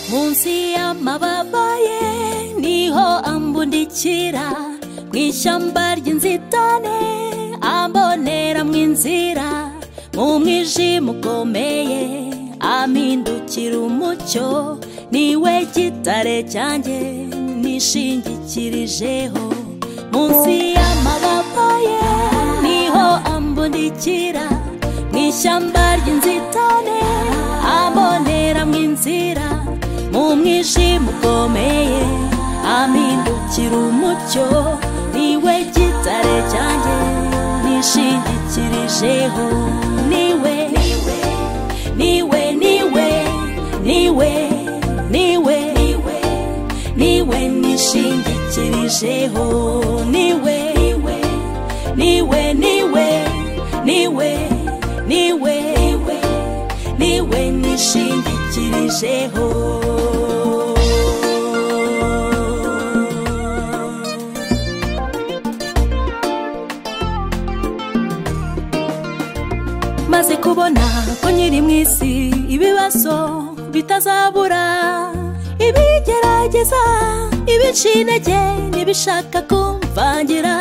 munsi y'amababa ye niho ambundikira mu ishyamba ry'inzitane amboneramo inzira mu mwijima ukomeye ampindukira umucyo niwe gitare cyanjye nishingikirijeho munsi y'amababa ye niho ambundikira mu ishyamba ry'inzitane amboneramo inzira mu mwijima ukomeye ampindukira umucyo niwe gitare cyanjye nishingikirijeho niwe niwe niwe niwe niwe niwe niwe niwe nishingikirijeho niwe niwe niwe niwe niwe niwe niwe niwe nishingikirijeho maze kubona ko nyiri mu isi ibibazo bitazabura ibigerageza ibica intege n'ibishaka kumvangira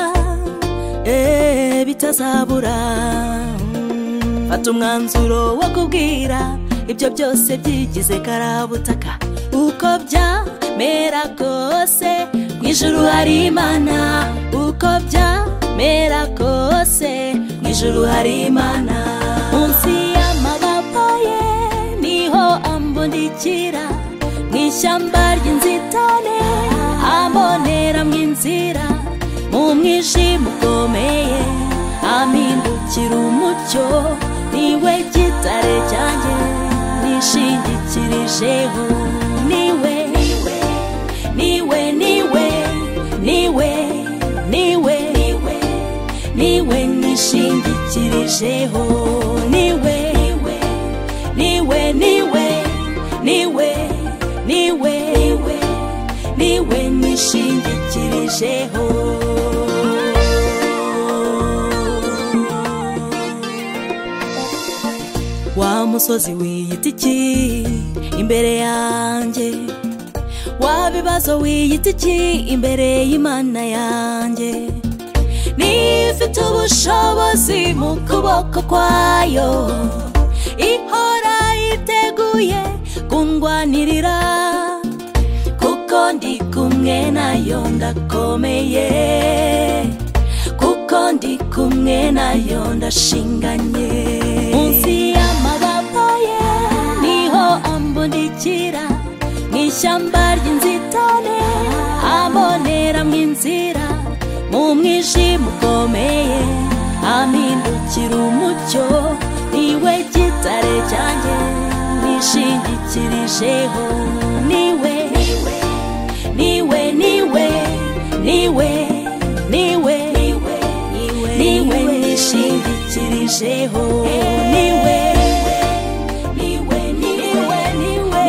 eee bitazabura fata umwanzuro wo kubwira ibyo byose byigize karabutaka uko byamera kose mu ijuru hari imana uko byamera kose mu ijuru hari imana munsi y'amababa ye niho ambundikira mu ishyamba ry'inzitane amboneramo inzira mu mwijima ukomeye ampindukira umucyo niwe gitare cyanjye nishingikirijeho niwe niwe niwe niwe niwe niwe niwe niwe nishingikirijeho niwe niwe niwe niwe niwe niwe niwe niwe nishingikirijeho wa musozi wiyita iki imbere yanjye wa bibazo wiyita iki imbere y'imana yanjye nifite ubushobozi mu kuboko kwayo ihora yiteguye kungwanirira kuko ndi kumwe nayo ndakomeye kuko ndi kumwe nayo ndashinganye munsi y'amababa ye niho ambundikira mu ishyamba ry'inzitane amboneramo inzira mu mwijima ukomeye ampindukira umucyo niwe gitare cyanjye nishingikirijeho niwe niwe niwe niwe niwe niwe niwe niwe nishingikirijeho niwe niwe niwe niwe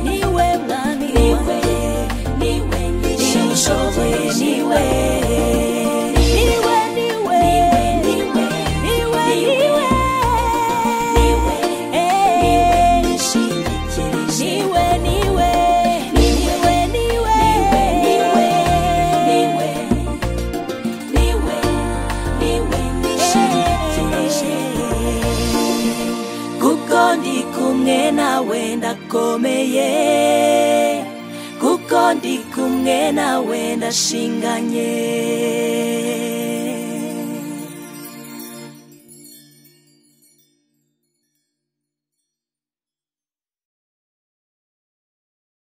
niwe mwami niwe niwe nishoboye niwe niwe niwe niwe niwe niwe niwe eh nishingikirijeho niwe niwe niwe niwe niwe niwe niwe nishingikirijeho kuko ndi kumwe nawe ndakomeye kuko ndi kumwe nawe ndashinganye